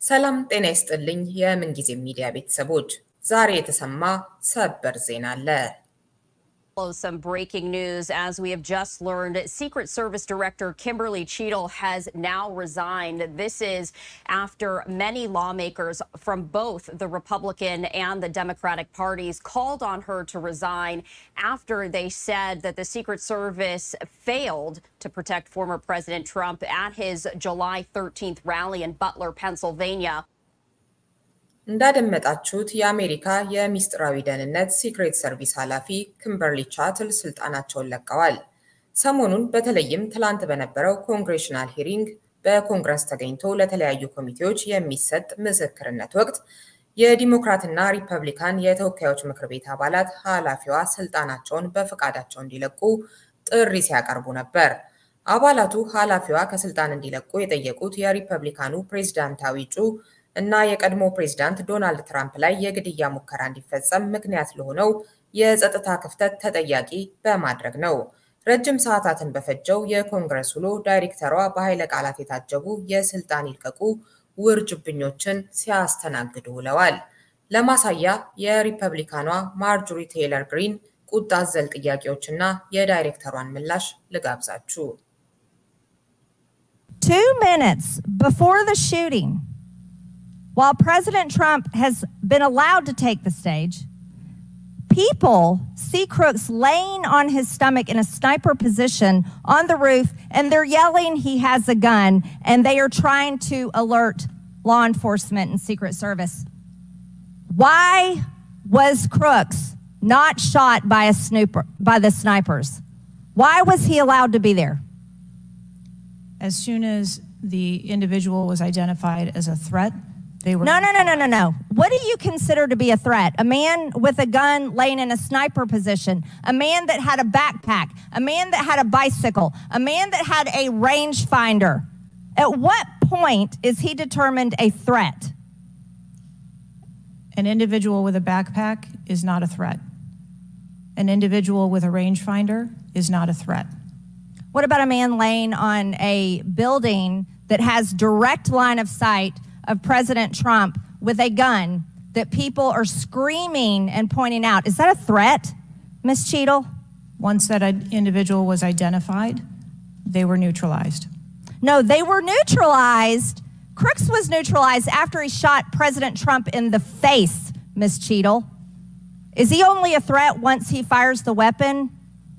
ሰላም ጤና ይስጥልኝ። የምንጊዜ ሚዲያ ቤተሰቦች ዛሬ የተሰማ ሰበር ዜና አለ። Some breaking news as we have just learned Secret Service Director Kimberly Cheadle has now resigned. This is after many lawmakers from both the Republican and the Democratic parties called on her to resign after they said that the Secret Service failed to protect former President Trump at his July 13th rally in Butler, Pennsylvania. እንዳደመጣችሁት የአሜሪካ የሚስጥራዊ ደህንነት ሲክሬት ሰርቪስ ኃላፊ ክምበርሊ ቻትል ስልጣናቸውን ለቀዋል። ሰሞኑን በተለይም ትላንት በነበረው ኮንግሬሽናል ሂሪንግ በኮንግረስ ተገኝቶ ለተለያዩ ኮሚቴዎች የሚሰጥ ምስክርነት ወቅት የዲሞክራትና ሪፐብሊካን የተወካዮች ምክር ቤት አባላት ኃላፊዋ ስልጣናቸውን በፈቃዳቸው እንዲለቁ ጥሪ ሲያቀርቡ ነበር። አባላቱ ኃላፊዋ ከስልጣን እንዲለቁ የጠየቁት የሪፐብሊካኑ ፕሬዝዳንታዊ እጩ እና የቀድሞ ፕሬዝዳንት ዶናልድ ትራምፕ ላይ የግድያ ሙከራ እንዲፈጸም ምክንያት ለሆነው የጸጥታ ክፍተት ተጠያቂ በማድረግ ነው። ረጅም ሰዓታትን በፈጀው የኮንግረስ ውሎ ዳይሬክተሯ በኃይለ ቃላት የታጀቡ የስልጣን ይልቀቁ ውርጅብኞችን ሲያስተናግዱ ውለዋል። ለማሳያ የሪፐብሊካኗ ማርጆሪ ቴይለር ግሪን ቁጣ አዘል ጥያቄዎችና የዳይሬክተሯን ምላሽ ልጋብዛችሁ። Two minutes before the shooting, while President Trump has been allowed to take the stage, people see Crooks laying on his stomach in a sniper position on the roof, and they're yelling he has a gun, and they are trying to alert law enforcement and Secret Service. Why was Crooks not shot by a snooper by the snipers? Why was he allowed to be there? As soon as the individual was identified as a threat, they were No, no, no, no, no, no. What do you consider to be a threat? A man with a gun laying in a sniper position, a man that had a backpack, a man that had a bicycle, a man that had a rangefinder. At what point is he determined a threat? An individual with a backpack is not a threat. An individual with a rangefinder is not a threat. What about a man laying on a building that has direct line of sight of President Trump with a gun that people are screaming and pointing out? Is that a threat, Ms. Cheadle? Once that individual was identified, they were neutralized. No, they were neutralized. Crooks was neutralized after he shot President Trump in the face, Ms. Cheadle. Is he only a threat once he fires the weapon?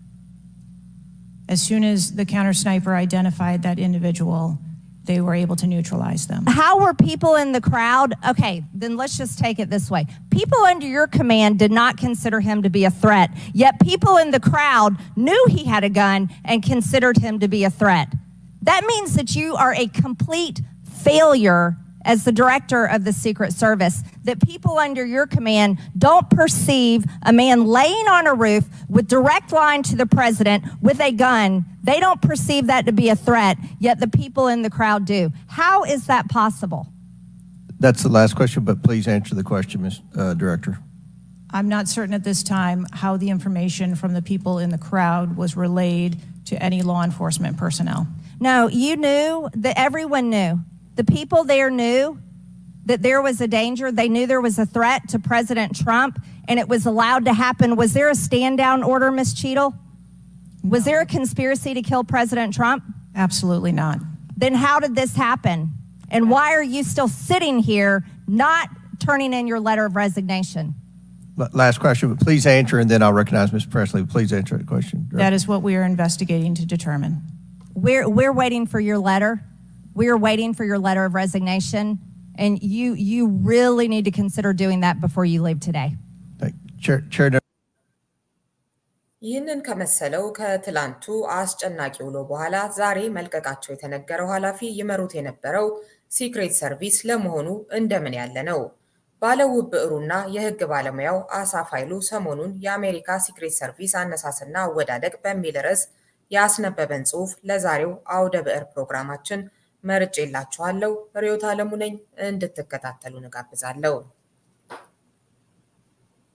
As soon as the counter sniper identified that individual, they were able to neutralize them. How were people in the crowd? Okay, then let's just take it this way. People under your command did not consider him to be a threat, yet people in the crowd knew he had a gun and considered him to be a threat. That means that you are a complete failure as the director of the Secret Service, that people under your command don't perceive a man laying on a roof with direct line to the president with a gun. They don't perceive that to be a threat, yet the people in the crowd do. How is that possible? That's the last question, but please answer the question, Ms. uh, Director. I'm not certain at this time how the information from the people in the crowd was relayed to any law enforcement personnel. No, you knew that everyone knew. The people there knew that there was a danger. They knew there was a threat to President Trump, and it was allowed to happen. Was there a stand down order, Ms. Cheadle? Was there a conspiracy to kill President Trump? Absolutely not. Then how did this happen? And why are you still sitting here not turning in your letter of resignation? L- Last question, but please answer, and then I'll recognize Ms. Presley. Please answer the question. That is what we are investigating to determine. We're, we're waiting for your letter. We're waiting for your letter of resignation. And you, you really need to consider doing that before you leave today. Thank- Chair, Chair ይህንን ከመሰለው ከትላንቱ አስጨናቂ ውሎ በኋላ ዛሬ መልቀቃቸው የተነገረው ኃላፊ ይመሩት የነበረው ሲክሬት ሰርቪስ ለመሆኑ እንደምን ያለ ነው? ባለውብ ብዕሩና የሕግ ባለሙያው አሳፍ ኃይሉ ሰሞኑን የአሜሪካ ሲክሬት ሰርቪስ አነሳስና አወዳደቅ በሚል ርዕስ ያስነበበን ጽሑፍ ለዛሬው አውደ ብዕር ፕሮግራማችን መርጬላችኋለሁ። ርዕዮት ዓለሙ ነኝ። እንድትከታተሉ እንጋብዛለሁ።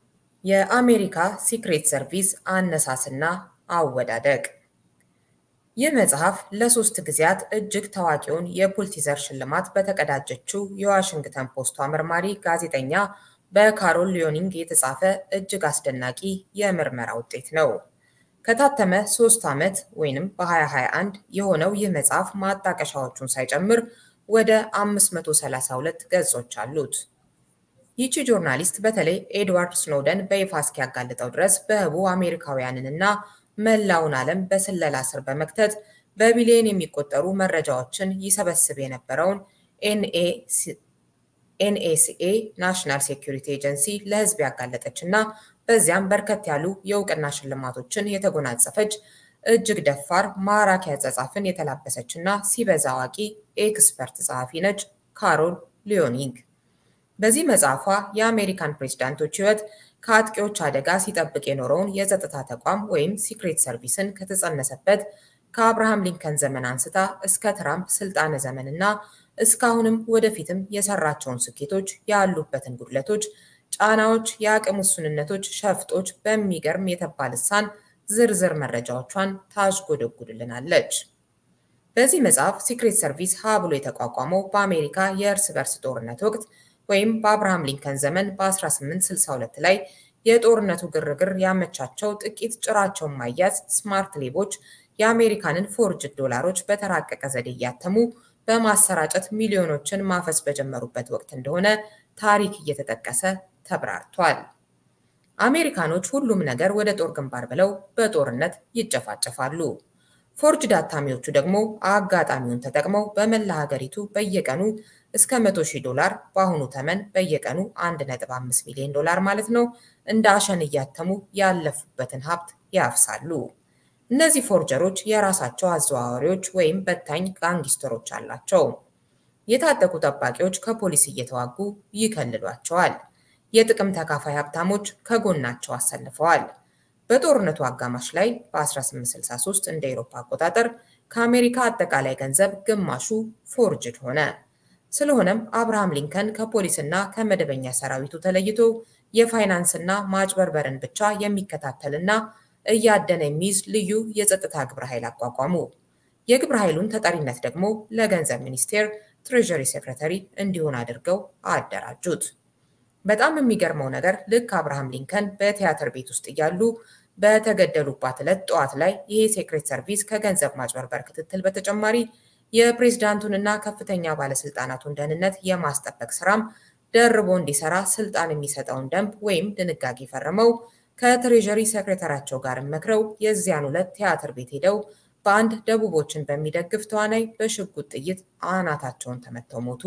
የአሜሪካ ሲክሬት ሰርቪስ አነሳስና አወዳደቅ ይህ መጽሐፍ ለሶስት ጊዜያት እጅግ ታዋቂውን የፑልቲዘር ሽልማት በተቀዳጀችው የዋሽንግተን ፖስቷ መርማሪ ጋዜጠኛ በካሮል ሊዮኒንግ የተጻፈ እጅግ አስደናቂ የምርመራ ውጤት ነው። ከታተመ ሶስት ዓመት ወይንም በ2021 የሆነው ይህ መጽሐፍ ማጣቀሻዎቹን ሳይጨምር ወደ 532 ገጾች አሉት። ይቺ ጆርናሊስት በተለይ ኤድዋርድ ስኖደን በይፋ እስኪያጋልጠው ድረስ በህቡ አሜሪካውያንንና መላውን ዓለም በስለላ ስር በመክተት በቢሊዮን የሚቆጠሩ መረጃዎችን ይሰበስብ የነበረውን ኤንኤስኤ ናሽናል ሴኩሪቲ ኤጀንሲ ለህዝብ ያጋለጠች እና በዚያም በርከት ያሉ የእውቅና ሽልማቶችን የተጎናጸፈች እጅግ ደፋር ማራኪ አጻጻፍን የተላበሰች እና ሲበዛ አዋቂ ኤክስፐርት ጸሐፊ ነች ካሮል ሊዮኒንግ። በዚህ መጽሐፏ የአሜሪካን ፕሬዝዳንቶች ህይወት ከአጥቂዎች አደጋ ሲጠብቅ የኖረውን የጸጥታ ተቋም ወይም ሲክሬት ሰርቪስን ከተጸነሰበት ከአብርሃም ሊንከን ዘመን አንስታ እስከ ትራምፕ ስልጣነ ዘመንና እስካሁንም ወደፊትም የሰራቸውን ስኬቶች፣ ያሉበትን ጉድለቶች፣ ጫናዎች፣ የአቅም ውሱንነቶች፣ ሸፍጦች በሚገርም የተባ ልሳን ዝርዝር መረጃዎቿን ታዥጎደጉድልናለች። በዚህ መጽሐፍ ሲክሬት ሰርቪስ ሀ ብሎ የተቋቋመው በአሜሪካ የእርስ በርስ ጦርነት ወቅት ወይም በአብርሃም ሊንከን ዘመን በ1862 ላይ የጦርነቱ ግርግር ያመቻቸው ጥቂት ጭራቸውን ማያዝ ስማርት ሌቦች የአሜሪካንን ፎርጅድ ዶላሮች በተራቀቀ ዘዴ እያተሙ በማሰራጨት ሚሊዮኖችን ማፈስ በጀመሩበት ወቅት እንደሆነ ታሪክ እየተጠቀሰ ተብራርቷል። አሜሪካኖች ሁሉም ነገር ወደ ጦር ግንባር ብለው በጦርነት ይጨፋጨፋሉ። ፎርጅድ አታሚዎቹ ደግሞ አጋጣሚውን ተጠቅመው በመላ ሀገሪቱ በየቀኑ እስከ 100 ሺህ ዶላር በአሁኑ ተመን በየቀኑ 1.5 ሚሊዮን ዶላር ማለት ነው እንደ አሸን እያተሙ ያለፉበትን ሀብት ያፍሳሉ። እነዚህ ፎርጀሮች የራሳቸው አዘዋዋሪዎች ወይም በታኝ ጋንጊስተሮች አላቸው። የታጠቁ ጠባቂዎች ከፖሊስ እየተዋጉ ይከልሏቸዋል። የጥቅም ተካፋይ ሀብታሞች ከጎናቸው አሰልፈዋል። በጦርነቱ አጋማሽ ላይ በ1863 እንደ አውሮፓ አቆጣጠር ከአሜሪካ አጠቃላይ ገንዘብ ግማሹ ፎርጅድ ሆነ። ስለሆነም አብርሃም ሊንከን ከፖሊስና ከመደበኛ ሰራዊቱ ተለይቶ የፋይናንስና ማጭበርበርን ብቻ የሚከታተልና እያደነ የሚይዝ ልዩ የጸጥታ ግብረ ኃይል አቋቋሙ። የግብረ ኃይሉን ተጠሪነት ደግሞ ለገንዘብ ሚኒስቴር ትሬዠሪ ሴክሬታሪ እንዲሆን አድርገው አደራጁት። በጣም የሚገርመው ነገር ልክ አብርሃም ሊንከን በቲያትር ቤት ውስጥ እያሉ በተገደሉባት ዕለት ጠዋት ላይ ይሄ ሴክሬት ሰርቪስ ከገንዘብ ማጭበርበር ክትትል በተጨማሪ የፕሬዝዳንቱንና ከፍተኛ ባለስልጣናቱን ደህንነት የማስጠበቅ ስራም ደርቦ እንዲሰራ ስልጣን የሚሰጠውን ደንብ ወይም ድንጋጌ ፈርመው ከትሬዠሪ ሴክሬታሪያቸው ጋር መክረው የዚያን ዕለት ቲያትር ቤት ሄደው በአንድ ደቡቦችን በሚደግፍ ተዋናይ በሽጉጥ ጥይት አናታቸውን ተመተው ሞቱ።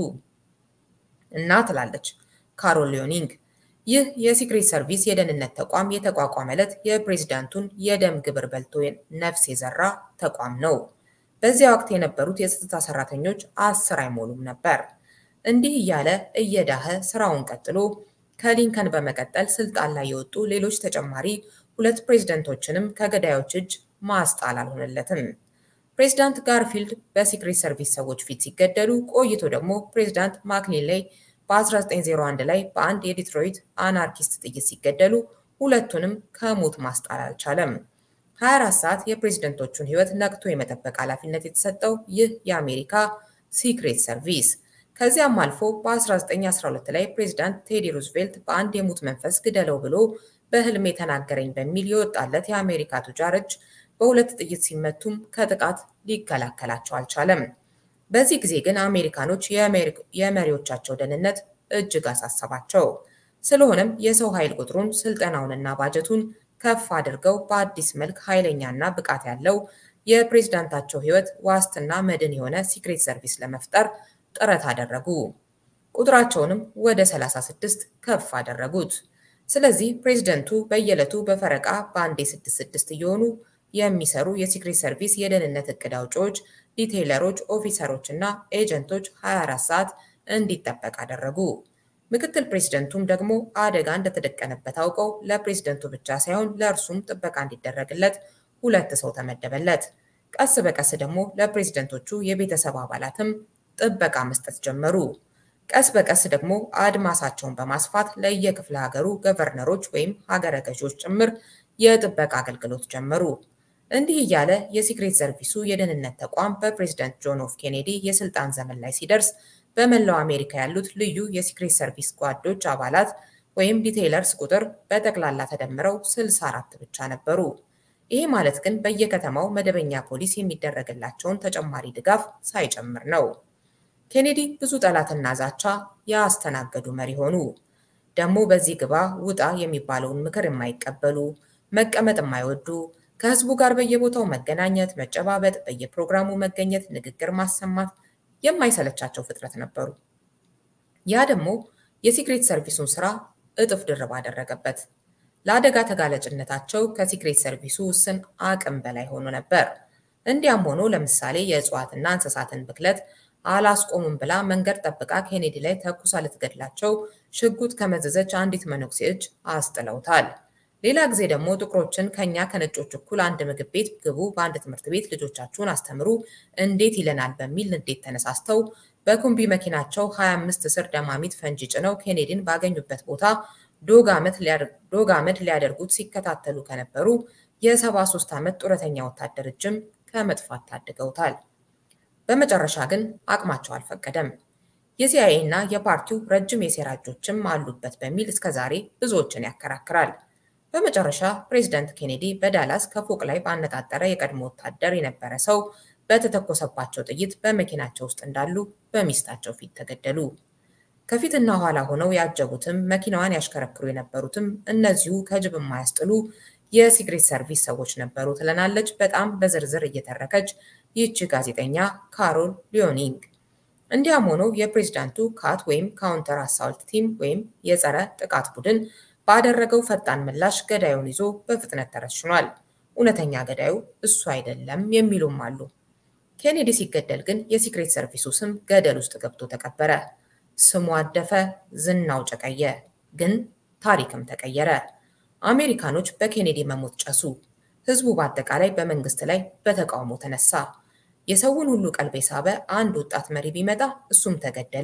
እና ትላለች ካሮል ሊዮኒንግ ይህ የሲክሬት ሰርቪስ የደህንነት ተቋም የተቋቋመ ዕለት የፕሬዝዳንቱን የደም ግብር በልቶ ነፍስ የዘራ ተቋም ነው። በዚያ ወቅት የነበሩት የጸጥታ ሰራተኞች አስር አይሞሉም ነበር። እንዲህ እያለ እየዳኸ ስራውን ቀጥሎ ከሊንከን በመቀጠል ስልጣን ላይ የወጡ ሌሎች ተጨማሪ ሁለት ፕሬዝደንቶችንም ከገዳዮች እጅ ማስጣል አልሆነለትም። ፕሬዝዳንት ጋርፊልድ በሲክሬት ሰርቪስ ሰዎች ፊት ሲገደሉ ቆይቶ ደግሞ ፕሬዝዳንት ማክሊንሌይ በ1901 ላይ በአንድ የዲትሮይት አናርኪስት ጥይት ሲገደሉ ሁለቱንም ከሞት ማስጣል አልቻለም። 24 ሰዓት የፕሬዝደንቶቹን ሕይወት ነቅቶ የመጠበቅ ኃላፊነት የተሰጠው ይህ የአሜሪካ ሲክሬት ሰርቪስ ከዚያም አልፎ በ1912 ላይ ፕሬዝዳንት ቴዲ ሩዝቬልት በአንድ የሙት መንፈስ ግደለው ብሎ በህልም የተናገረኝ በሚል የወጣለት የአሜሪካ ቱጃር እጅ በሁለት ጥይት ሲመቱም ከጥቃት ሊከላከላቸው አልቻለም። በዚህ ጊዜ ግን አሜሪካኖች የመሪዎቻቸው ደህንነት እጅግ አሳሰባቸው። ስለሆነም የሰው ኃይል ቁጥሩን፣ ስልጠናውንና ባጀቱን ከፍ አድርገው በአዲስ መልክ ኃይለኛና ብቃት ያለው የፕሬዝዳንታቸው ህይወት ዋስትና መድን የሆነ ሲክሬት ሰርቪስ ለመፍጠር ጥረት አደረጉ። ቁጥራቸውንም ወደ 36 ከፍ አደረጉት። ስለዚህ ፕሬዝደንቱ በየዕለቱ በፈረቃ በአንዴ ስድስት ስድስት እየሆኑ የሚሰሩ የሲክሬት ሰርቪስ የደህንነት እቅድ አውጪዎች፣ ዲቴይለሮች፣ ኦፊሰሮች እና ኤጀንቶች 24 ሰዓት እንዲጠበቅ አደረጉ። ምክትል ፕሬዝደንቱም ደግሞ አደጋ እንደተደቀነበት አውቀው ለፕሬዝደንቱ ብቻ ሳይሆን ለእርሱም ጥበቃ እንዲደረግለት ሁለት ሰው ተመደበለት። ቀስ በቀስ ደግሞ ለፕሬዝደንቶቹ የቤተሰብ አባላትም ጥበቃ መስጠት ጀመሩ። ቀስ በቀስ ደግሞ አድማሳቸውን በማስፋት ለየክፍለ ሀገሩ ገቨርነሮች ወይም ሀገረ ገዢዎች ጭምር የጥበቃ አገልግሎት ጀመሩ። እንዲህ እያለ የሲክሬት ሰርቪሱ የደህንነት ተቋም በፕሬዝዳንት ጆን ኤፍ ኬኔዲ የስልጣን ዘመን ላይ ሲደርስ በመላው አሜሪካ ያሉት ልዩ የሲክሬት ሰርቪስ ጓዶች አባላት ወይም ዲቴይለርስ ቁጥር በጠቅላላ ተደምረው 64 ብቻ ነበሩ። ይሄ ማለት ግን በየከተማው መደበኛ ፖሊስ የሚደረግላቸውን ተጨማሪ ድጋፍ ሳይጨምር ነው። ኬኔዲ ብዙ ጠላትና ዛቻ ያስተናገዱ መሪ ሆኑ። ደግሞ በዚህ ግባ ውጣ የሚባለውን ምክር የማይቀበሉ መቀመጥ የማይወዱ ከህዝቡ ጋር በየቦታው መገናኘት፣ መጨባበጥ፣ በየፕሮግራሙ መገኘት፣ ንግግር ማሰማት የማይሰለቻቸው ፍጥረት ነበሩ። ያ ደግሞ የሲክሬት ሰርቪሱን ስራ እጥፍ ድርብ አደረገበት። ለአደጋ ተጋላጭነታቸው ከሲክሬት ሰርቪሱ ውስን አቅም በላይ ሆኖ ነበር። እንዲያም ሆኖ ለምሳሌ የእጽዋትና እንስሳትን ብክለት አላስቆሙም ብላ መንገድ ጠብቃ ኬኔዲ ላይ ተኩሳ ልትገድላቸው ሽጉጥ ከመዘዘች አንዲት መነኩሴ እጅ አስጥለውታል። ሌላ ጊዜ ደግሞ ጥቁሮችን ከኛ ከነጮች እኩል አንድ ምግብ ቤት ግቡ፣ በአንድ ትምህርት ቤት ልጆቻችሁን አስተምሩ እንዴት ይለናል በሚል ንዴት ተነሳስተው በኩምቢ መኪናቸው 25 ስር ደማሚት ፈንጂ ጭነው ኬኔዲን ባገኙበት ቦታ ዶግ አመድ ሊያደርጉት ሲከታተሉ ከነበሩ የ73 ዓመት ጡረተኛ ወታደር እጅም ከመጥፋት ታድገውታል። በመጨረሻ ግን አቅማቸው አልፈቀደም። የሲአይኤ እና የፓርቲው ረጅም የሴራ እጆችም አሉበት በሚል እስከዛሬ ብዙዎችን ያከራክራል። በመጨረሻ ፕሬዝዳንት ኬኔዲ በዳላስ ከፎቅ ላይ ባነጣጠረ የቀድሞ ወታደር የነበረ ሰው በተተኮሰባቸው ጥይት በመኪናቸው ውስጥ እንዳሉ በሚስታቸው ፊት ተገደሉ። ከፊትና ኋላ ሆነው ያጀቡትም መኪናዋን ያሽከረክሩ የነበሩትም እነዚሁ ከጅብ የማያስጥሉ የሲክሬት ሰርቪስ ሰዎች ነበሩ ትለናለች በጣም በዝርዝር እየተረከች ይህቺ ጋዜጠኛ ካሮል ሊዮኒንግ። እንዲያም ሆኖ የፕሬዝዳንቱ ካት ወይም ካውንተር አሳልት ቲም ወይም የጸረ ጥቃት ቡድን ባደረገው ፈጣን ምላሽ ገዳዩን ይዞ በፍጥነት ተረሽኗል። እውነተኛ ገዳዩ እሱ አይደለም የሚሉም አሉ። ኬኔዲ ሲገደል ግን የሲክሬት ሰርቪሱ ስም ገደል ውስጥ ገብቶ ተቀበረ። ስሙ አደፈ፣ ዝናው ጨቀየ፣ ግን ታሪክም ተቀየረ። አሜሪካኖች በኬኔዲ መሞት ጨሱ። ህዝቡ በአጠቃላይ በመንግስት ላይ በተቃውሞ ተነሳ። የሰውን ሁሉ ቀልብ የሳበ አንድ ወጣት መሪ ቢመጣ እሱም ተገደለ።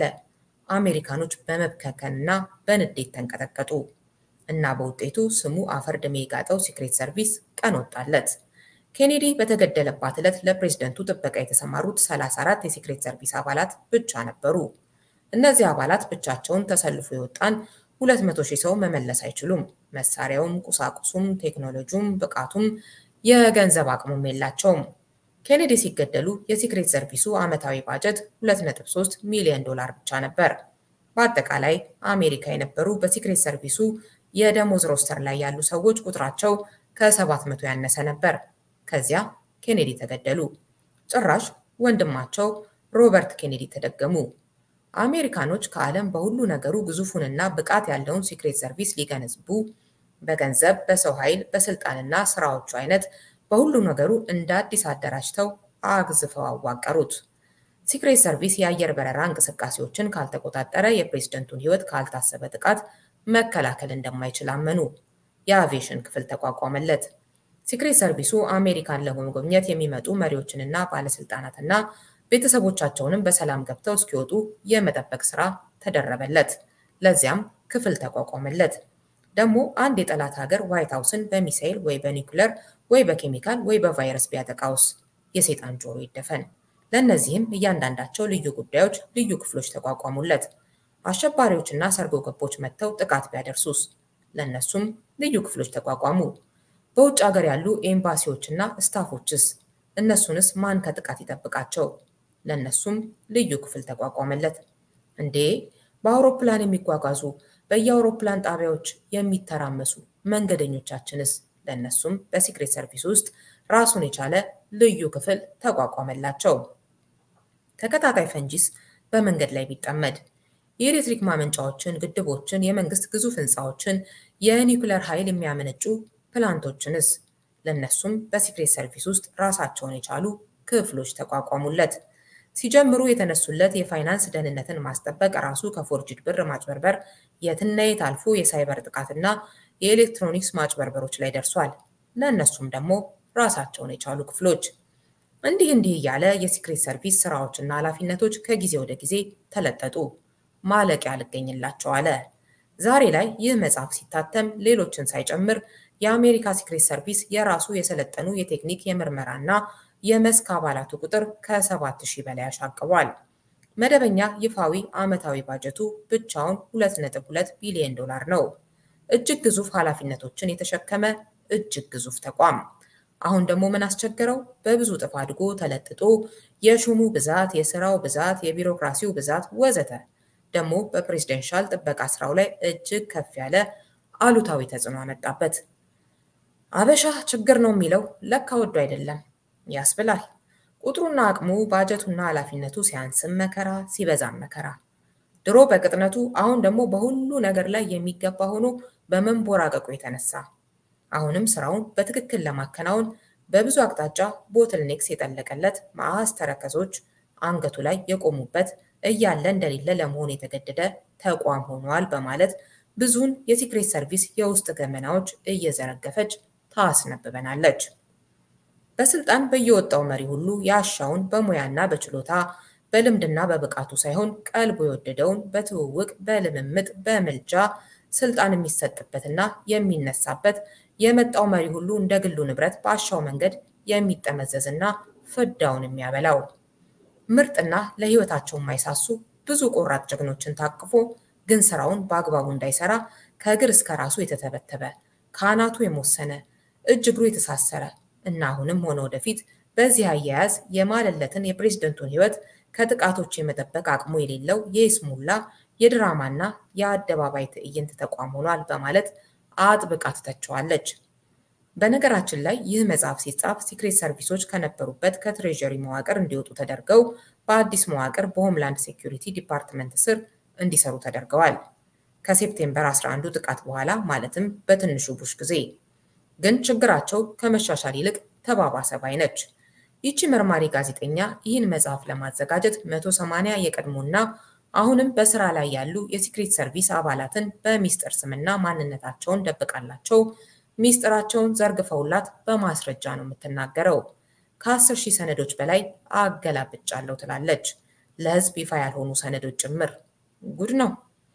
አሜሪካኖች በመብከከንና በንዴት ተንቀጠቀጡ እና በውጤቱ ስሙ አፈር ድሜ የጋጠው ሲክሬት ሰርቪስ ቀን ወጣለት። ኬኔዲ በተገደለባት ዕለት ለፕሬዝደንቱ ጥበቃ የተሰማሩት 34 የሲክሬት ሰርቪስ አባላት ብቻ ነበሩ። እነዚህ አባላት ብቻቸውን ተሰልፎ የወጣን 200 ሺህ ሰው መመለስ አይችሉም። መሳሪያውም፣ ቁሳቁሱም፣ ቴክኖሎጂውም፣ ብቃቱም የገንዘብ አቅሙም የላቸውም። ኬኔዲ ሲገደሉ የሲክሬት ሰርቪሱ ዓመታዊ ባጀት 2.3 ሚሊዮን ዶላር ብቻ ነበር። በአጠቃላይ አሜሪካ የነበሩ በሲክሬት ሰርቪሱ የደሞዝ ሮስተር ላይ ያሉ ሰዎች ቁጥራቸው ከ700 ያነሰ ነበር። ከዚያ ኬኔዲ ተገደሉ። ጭራሽ ወንድማቸው ሮበርት ኬኔዲ ተደገሙ። አሜሪካኖች ከዓለም በሁሉ ነገሩ ግዙፉንና ብቃት ያለውን ሲክሬት ሰርቪስ ሊገነዝቡ በገንዘብ፣ በሰው ኃይል፣ በስልጣንና ስራዎቹ አይነት በሁሉ ነገሩ እንደ አዲስ አደራጅተው አግዝፈው አዋቀሩት። ሲክሬት ሰርቪስ የአየር በረራ እንቅስቃሴዎችን ካልተቆጣጠረ፣ የፕሬዝደንቱን ሕይወት ካልታሰበ ጥቃት መከላከል እንደማይችል አመኑ። የአቪዬሽን ክፍል ተቋቋመለት። ሲክሬት ሰርቪሱ አሜሪካን ለመጎብኘት የሚመጡ መሪዎችንና ባለስልጣናትና ቤተሰቦቻቸውንም በሰላም ገብተው እስኪወጡ የመጠበቅ ስራ ተደረበለት። ለዚያም ክፍል ተቋቋመለት። ደግሞ አንድ የጠላት ሀገር ዋይት ሀውስን በሚሳይል ወይ በኒውክለር ወይ በኬሚካል ወይ በቫይረስ ቢያጠቃውስ የሰይጣን ጆሮ ይደፈን። ለእነዚህም እያንዳንዳቸው ልዩ ጉዳዮች ልዩ ክፍሎች ተቋቋሙለት። አሸባሪዎችና ሰርጎ ገቦች መጥተው ጥቃት ቢያደርሱስ ለእነሱም ልዩ ክፍሎች ተቋቋሙ። በውጭ ሀገር ያሉ ኤምባሲዎችና ስታፎችስ እነሱንስ ማን ከጥቃት ይጠብቃቸው? ለእነሱም ልዩ ክፍል ተቋቋመለት። እንዴ በአውሮፕላን የሚጓጓዙ በየአውሮፕላን ጣቢያዎች የሚተራመሱ መንገደኞቻችንስ? ለእነሱም በሲክሬት ሰርቪስ ውስጥ ራሱን የቻለ ልዩ ክፍል ተቋቋመላቸው። ተከታታይ ፈንጂስ በመንገድ ላይ ቢጠመድ የኤሌክትሪክ ማመንጫዎችን፣ ግድቦችን፣ የመንግስት ግዙፍ ህንፃዎችን፣ የኒውክለር ኃይል የሚያመነጩ ፕላንቶችንስ? ለእነሱም በሲክሬት ሰርቪስ ውስጥ ራሳቸውን የቻሉ ክፍሎች ተቋቋሙለት። ሲጀምሩ የተነሱለት የፋይናንስ ደህንነትን ማስጠበቅ ራሱ ከፎርጅድ ብር ማጭበርበር የትና የት አልፎ የሳይበር ጥቃትና የኤሌክትሮኒክስ ማጭበርበሮች ላይ ደርሷል። ለእነሱም ደግሞ ራሳቸውን የቻሉ ክፍሎች። እንዲህ እንዲህ እያለ የሲክሬት ሰርቪስ ስራዎችና ኃላፊነቶች ከጊዜ ወደ ጊዜ ተለጠጡ። ማለቂያ አልገኝላቸው አለ። ዛሬ ላይ ይህ መጽሐፍ ሲታተም ሌሎችን ሳይጨምር የአሜሪካ ሲክሬት ሰርቪስ የራሱ የሰለጠኑ የቴክኒክ የምርመራና የመስክ አባላቱ ቁጥር ከ7000 በላይ አሻቅቧል። መደበኛ ይፋዊ ዓመታዊ ባጀቱ ብቻውን 2.2 ቢሊዮን ዶላር ነው። እጅግ ግዙፍ ኃላፊነቶችን የተሸከመ እጅግ ግዙፍ ተቋም። አሁን ደግሞ ምን አስቸገረው? በብዙ እጥፍ አድጎ ተለጥጦ የሹሙ ብዛት፣ የስራው ብዛት፣ የቢሮክራሲው ብዛት ወዘተ ደግሞ በፕሬዝደንሻል ጥበቃ ስራው ላይ እጅግ ከፍ ያለ አሉታዊ ተጽዕኖ አመጣበት። አበሻ ችግር ነው የሚለው ለካ ወዶ አይደለም ያስብላል። ቁጥሩና አቅሙ ባጀቱና ኃላፊነቱ ሲያንስም መከራ ሲበዛም መከራ። ድሮ በቅጥነቱ አሁን ደግሞ በሁሉ ነገር ላይ የሚገባ ሆኖ በመንቦራቀቁ የተነሳ አሁንም ስራውን በትክክል ለማከናወን በብዙ አቅጣጫ ቦትልኔክስ የጠለቀለት መዓዝ ተረከዞች አንገቱ ላይ የቆሙበት እያለ እንደሌለ ለመሆን የተገደደ ተቋም ሆኗል በማለት ብዙውን የሲክሬት ሰርቪስ የውስጥ ገመናዎች እየዘረገፈች ታስነብበናለች። በስልጣን በየወጣው መሪ ሁሉ ያሻውን በሙያና በችሎታ በልምድና በብቃቱ ሳይሆን ቀልቡ የወደደውን በትውውቅ በልምምጥ በምልጃ ስልጣን የሚሰጥበትና የሚነሳበት የመጣው መሪ ሁሉ እንደ ግሉ ንብረት በአሻው መንገድ የሚጠመዘዝና ፍዳውን የሚያበላው ምርጥና ለህይወታቸው የማይሳሱ ብዙ ቆራጥ ጀግኖችን ታቅፎ ግን ስራውን በአግባቡ እንዳይሰራ ከእግር እስከ ራሱ የተተበተበ ከአናቱ የሞሰነ እጅ እግሩ የተሳሰረ እና አሁንም ሆነ ወደፊት በዚህ አያያዝ የማለለትን የፕሬዝደንቱን ህይወት ከጥቃቶች የመጠበቅ አቅሙ የሌለው የይስሙላ የድራማና የአደባባይ ትዕይንት ተቋም ሆኗል በማለት አጥብቃ ትተቸዋለች። በነገራችን ላይ ይህ መጽሐፍ ሲጻፍ ሲክሬት ሰርቪሶች ከነበሩበት ከትሬዠሪ መዋቅር እንዲወጡ ተደርገው በአዲስ መዋቅር በሆምላንድ ሴኩሪቲ ዲፓርትመንት ስር እንዲሰሩ ተደርገዋል። ከሴፕቴምበር 11ዱ ጥቃት በኋላ ማለትም በትንሹ ቡሽ ጊዜ ግን ችግራቸው ከመሻሻል ይልቅ ተባባሰ ባይ ነች። ይቺ መርማሪ ጋዜጠኛ ይህን መጽሐፍ ለማዘጋጀት 180 የቀድሞና አሁንም በስራ ላይ ያሉ የሲክሬት ሰርቪስ አባላትን በሚስጥር ስምና ማንነታቸውን ደብቃላቸው ሚስጥራቸውን ዘርግፈውላት በማስረጃ ነው የምትናገረው። ከ10 ሺህ ሰነዶች በላይ አገላብጫለሁ ትላለች። ለህዝብ ይፋ ያልሆኑ ሰነዶች ጭምር። ጉድ ነው።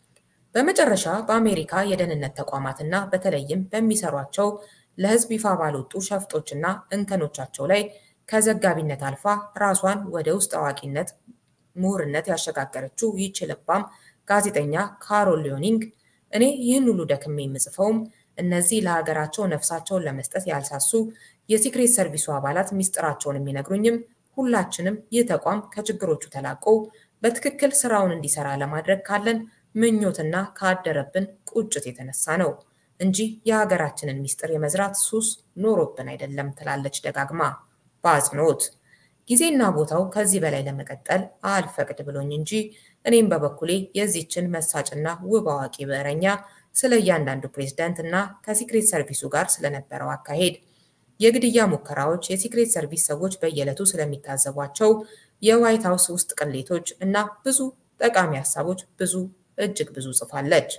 በመጨረሻ በአሜሪካ የደህንነት ተቋማትና በተለይም በሚሰሯቸው ለህዝብ ይፋ ባልወጡ ሸፍጦችና እንከኖቻቸው ላይ ከዘጋቢነት አልፋ ራሷን ወደ ውስጥ አዋቂነት ምሁርነት ያሸጋገረችው ይህች ልባም ጋዜጠኛ ካሮል ሊዮኒንግ እኔ ይህን ሁሉ ደክሜ የምጽፈውም እነዚህ ለሀገራቸው ነፍሳቸውን ለመስጠት ያልሳሱ የሲክሬት ሰርቪሱ አባላት ሚስጥራቸውን የሚነግሩኝም ሁላችንም ይህ ተቋም ከችግሮቹ ተላቆ በትክክል ስራውን እንዲሰራ ለማድረግ ካለን ምኞትና ካደረብን ቁጭት የተነሳ ነው እንጂ የሀገራችንን ሚስጥር የመዝራት ሱስ ኖሮብን አይደለም ትላለች ደጋግማ በአጽንኦት። ጊዜና ቦታው ከዚህ በላይ ለመቀጠል አልፈቅድ ብሎኝ እንጂ እኔም በበኩሌ የዚችን መሳጭና ውብ አዋቂ ብዕረኛ ስለ እያንዳንዱ ፕሬዝዳንት እና ከሲክሬት ሰርቪሱ ጋር ስለነበረው አካሄድ፣ የግድያ ሙከራዎች፣ የሲክሬት ሰርቪስ ሰዎች በየዕለቱ ስለሚታዘቧቸው የዋይት ሀውስ ውስጥ ቅሌቶች እና ብዙ ጠቃሚ ሀሳቦች ብዙ እጅግ ብዙ ጽፋለች።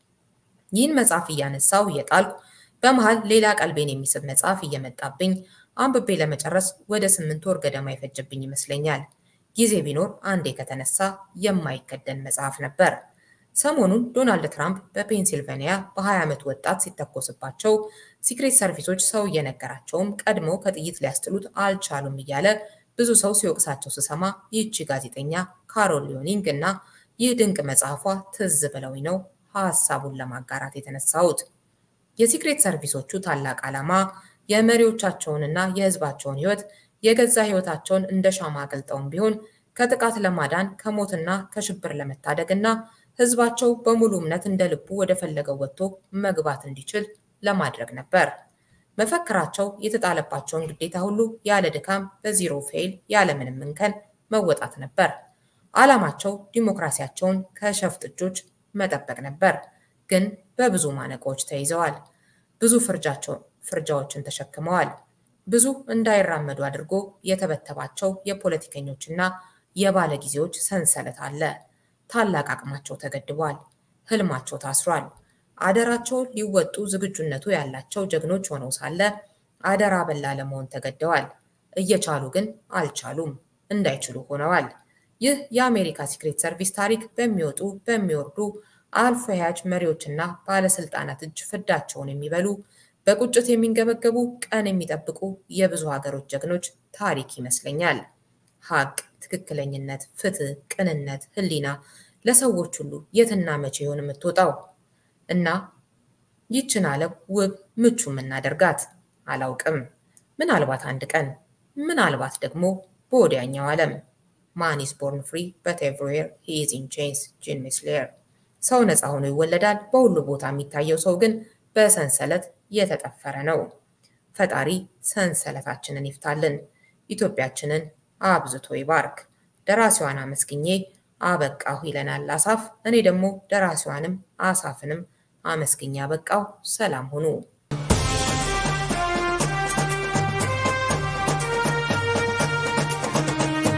ይህን መጽሐፍ እያነሳው እየጣልኩ በመሃል ሌላ ቀልቤን የሚስብ መጽሐፍ እየመጣብኝ አንብቤ ለመጨረስ ወደ ስምንት ወር ገደማ ይፈጅብኝ ይመስለኛል። ጊዜ ቢኖር አንዴ ከተነሳ የማይከደን መጽሐፍ ነበር። ሰሞኑን ዶናልድ ትራምፕ በፔንሲልቬኒያ በ20 ዓመት ወጣት ሲተኮስባቸው ሲክሬት ሰርቪሶች ሰው እየነገራቸውም ቀድሞ ከጥይት ሊያስጥሉት አልቻሉም እያለ ብዙ ሰው ሲወቅሳቸው ስሰማ ይህቺ ጋዜጠኛ ካሮል ሊዮኒንግ እና ይህ ድንቅ መጽሐፏ ትዝ ብለውኝ ነው ሀሳቡን ለማጋራት የተነሳሁት። የሲክሬት ሰርቪሶቹ ታላቅ ዓላማ የመሪዎቻቸውንና የሕዝባቸውን ሕይወት የገዛ ሕይወታቸውን እንደ ሻማ አቅልጠውም ቢሆን ከጥቃት ለማዳን ከሞትና ከሽብር ለመታደግ እና ሕዝባቸው በሙሉ እምነት እንደ ልቡ ወደ ፈለገው ወጥቶ መግባት እንዲችል ለማድረግ ነበር። መፈክራቸው የተጣለባቸውን ግዴታ ሁሉ ያለ ድካም በዚሮ ፌይል ያለምንም እንከን መወጣት ነበር። ዓላማቸው ዲሞክራሲያቸውን ከሸፍጥ እጆች መጠበቅ ነበር። ግን በብዙ ማነቆዎች ተይዘዋል። ብዙ ፍርጃዎችን ተሸክመዋል። ብዙ እንዳይራመዱ አድርጎ የተበተባቸው የፖለቲከኞችና የባለጊዜዎች ሰንሰለት አለ። ታላቅ አቅማቸው ተገድቧል። ህልማቸው ታስሯል። አደራቸውን ሊወጡ ዝግጁነቱ ያላቸው ጀግኖች ሆነው ሳለ አደራ በላ ለመሆን ተገደዋል። እየቻሉ ግን አልቻሉም፣ እንዳይችሉ ሆነዋል። ይህ የአሜሪካ ሲክሬት ሰርቪስ ታሪክ በሚወጡ በሚወርዱ አልፎ ያጅ መሪዎችና ባለስልጣናት እጅ ፍዳቸውን የሚበሉ በቁጭት የሚንገበገቡ ቀን የሚጠብቁ የብዙ ሀገሮች ጀግኖች ታሪክ ይመስለኛል። ሀቅ፣ ትክክለኝነት፣ ፍትህ፣ ቅንነት፣ ህሊና ለሰዎች ሁሉ የትና መቼ ይሆን የምትወጣው? እና ይችን ዓለም ውብ ምቹ የምናደርጋት አላውቅም። ምናልባት አንድ ቀን፣ ምናልባት ደግሞ በወዲያኛው ዓለም። ማን ኢዝ ቦርን ፍሪ በት ኤቭሪዌር ሂ ኢዝ ኢን ቼንስ ጂን ሚስሌር። ሰው ነፃ ሆኖ ይወለዳል፣ በሁሉ ቦታ የሚታየው ሰው ግን በሰንሰለት የተጠፈረ ነው። ፈጣሪ ሰንሰለታችንን ይፍታልን፣ ኢትዮጵያችንን አብዝቶ ይባርክ። ደራሲዋን አመስግኜ አበቃሁ ይለናል አሳፍ። እኔ ደግሞ ደራሲዋንም አሳፍንም አመስግኜ አበቃሁ። ሰላም ሁኑ።